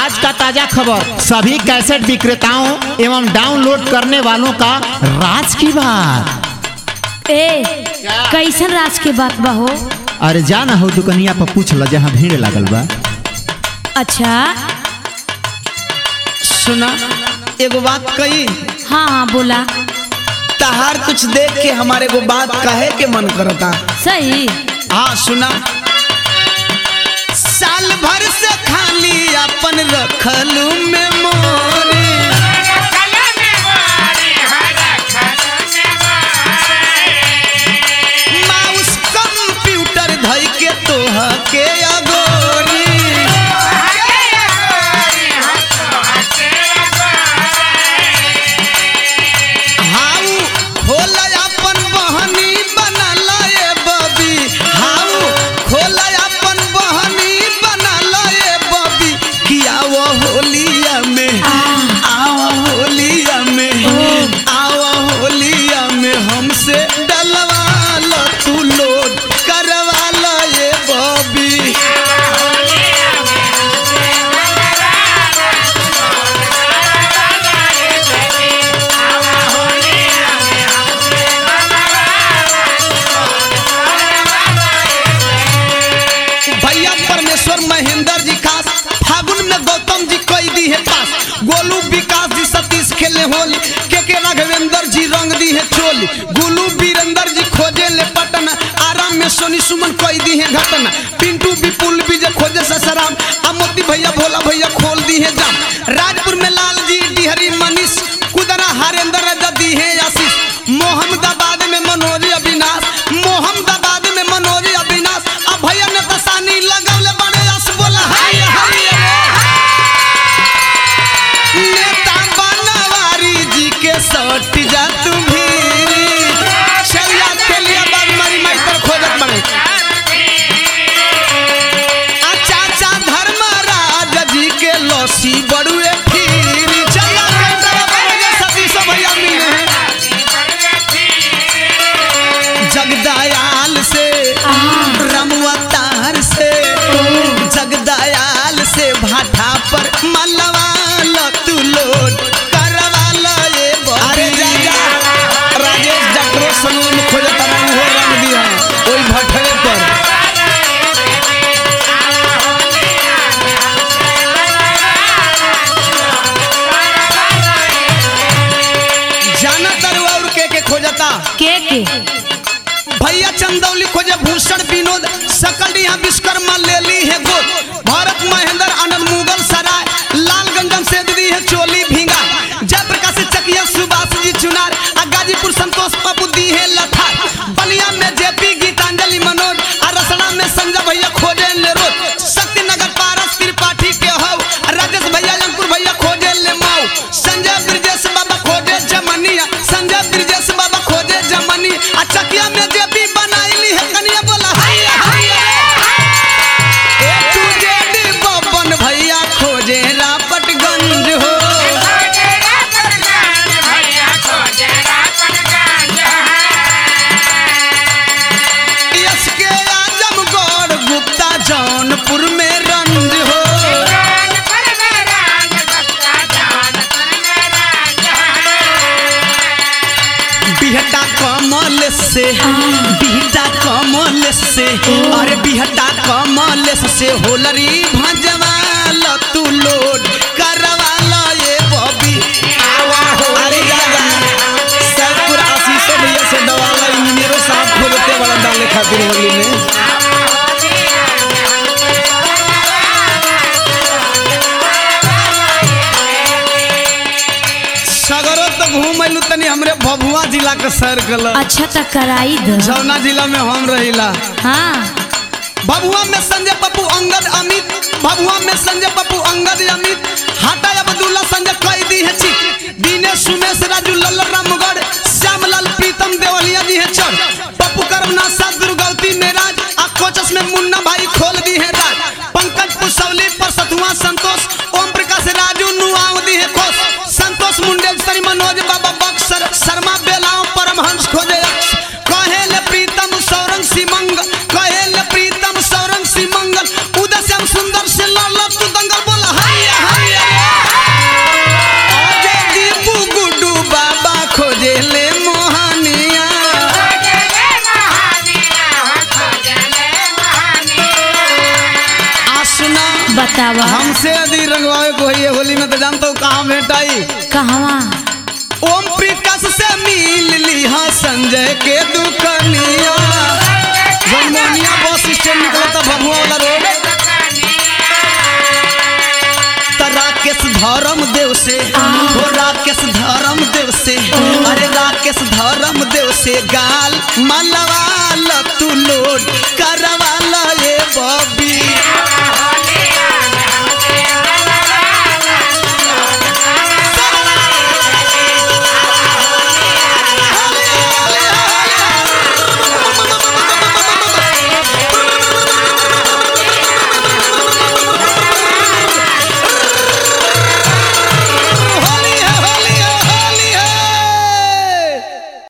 आज का ताजा खबर सभी कैसेट विक्रेताओं एवं डाउनलोड करने वालों का राज की बात ए कैसन राज के बात बा हो अरे जा ना हो दुकनिया पर पूछ ल जहाँ भीड़ लागल बा अच्छा सुना एगो बात कही हाँ हाँ बोला तहार कुछ देख के हमारे को बात कहे के मन करता सही हाँ सुना साल भर से खाली अपन रखलू में मोरी माउस कंप्यूटर धई के तोह के अगोरी हाउ खोल अपन बहनी बनल ए बबी हाउ खोल अपन बहनी बनल ए बबी किया वो होलिया में आओ होलिया में आओ होलिया में हमसे डलवा लो तू लोड करवा लो ए बबी भैया परमेश्वर महेंद्र जी खास फागुन में गौतम जी कई दी है पास गोलू विकास जी सतीश खेले होली के के राघवेंद्र जी रंग दी है चोली गुलू वीरेंद्र जी खोजे ले पटना आराम में सोनी सुमन कई दी है घटना पिंटू विपुल विजय खोजे ससराम आ मोती भैया भोला भैया खोल दी है जाम राजपुर में लाल जी डिहरी मनीष कुदरा हरेंद्र रजा दी है आशीष मोहम्मदाबाद में मनोज अविनाश मोहम्मदाबाद में मनोज अविनाश अब भैया ने तसानी लगवले बड़े यस बोला हाय हाय नेता बनवारी जी के सट जा तू भी चलिया चलिया बाग मारी माई पर खोजत बड़े आ चाचा धर्मराज जी के लौसी बड़ुए फिर चलिया केंद्र बड़े सतीश भैया मिले हैं जगदयाल से रमवतार से जगदयाल से भाटा पर मलवाल तू लोड करवाल ये अरे जा जा राजेश डॉक्टर सलून में खोजे तना हो रंग दिया ओई भटरे पर जाना तरु और के के खोजता के के भैया चंदौली खोजे भूषण विनोद सकल यहाँ विश्वकर्मा ले ली है गोद भारत महेंद्र आनंद मुगल सराय लालगंजन से दी है चोली भींगा जयप्रकाश चकिया सुभाष जी चुनार आ गाजीपुर संतोष बाबू दी है लठार बलिया में जेपी गीतांजलि मनोज आ रसड़ा में संजय भैया खोजे ले रोज शक्तिनगर पारस त्रिपाठी के हो राजेश भैया अंकुर भैया खोजे ले माऊ संजय ब्रजेश बाबा खोजे जमनिया संजय ब्रजेश बाबा खोजे जमनी आ चकिया में जेपी बनाईली है कनिया बोला हाय हाय ए तू जेडी बबन भैया खोजे रापटगंज हो यस के आजमगढ़ गुप्ता जौनपुर में रंज हो बिहटा कमल से बिहटा कमल से अरे बिहटा कमल से होलरी भजवाल तू लोड करवाल ये बबी अरे जा जा सैदपुर आशीष भैया से डवाला इंजीनियरों साहब खोलते वाला डाले खातिर होली में सगरो तो घूम अइलू तनी हमरे भभुआ जिला के सर कल अच्छा तो कराई द जौना जिला में हम रहिला हाँ भभुआ में संजय पप्पू अंगद अमित भभुआ में संजय पप्पू अंगद अमित हाटा अब्दुल्ला संजय कैदी है चिक दिनेश सुमेश राजू लल्ला रामगढ़ श्यामलाल प्रीतम देवलिया जी है चढ़ पप्पू करमनाथ साथ दुर्गवती मेराज आ कोचस में मुन्ना भाई खोल दी है राज पंकज पुसौली पर सतुआ संतोष ओम प्रकाश राजू नुआव दी है खोस संतोष मुंडेश्वरी मनोज बाबा बक्सर शर्मा बेलाओं परमहंस खोजे अक्ष कहेल प्रीतम सौरंग सिमंग कहेल प्रीतम सौरंग सिमंगल उदय श्याम सुंदर से लड़ लड़ तू दंगल बोला हाय हाय बतावा हमसे यदि रंगवावे को है होली में तो जानता हूँ कहाँ भेटाई कहवा ओम प्रकाश से मिल लिहा संजय के दुकनिया जनमोनिया बस स्टैंड निकला था भभुआ वाला रोड त राकेश धर्म देव से हो राकेश धर्म देव से अरे राकेश धर्म देव से गाल मलवा ल तू लोड करवा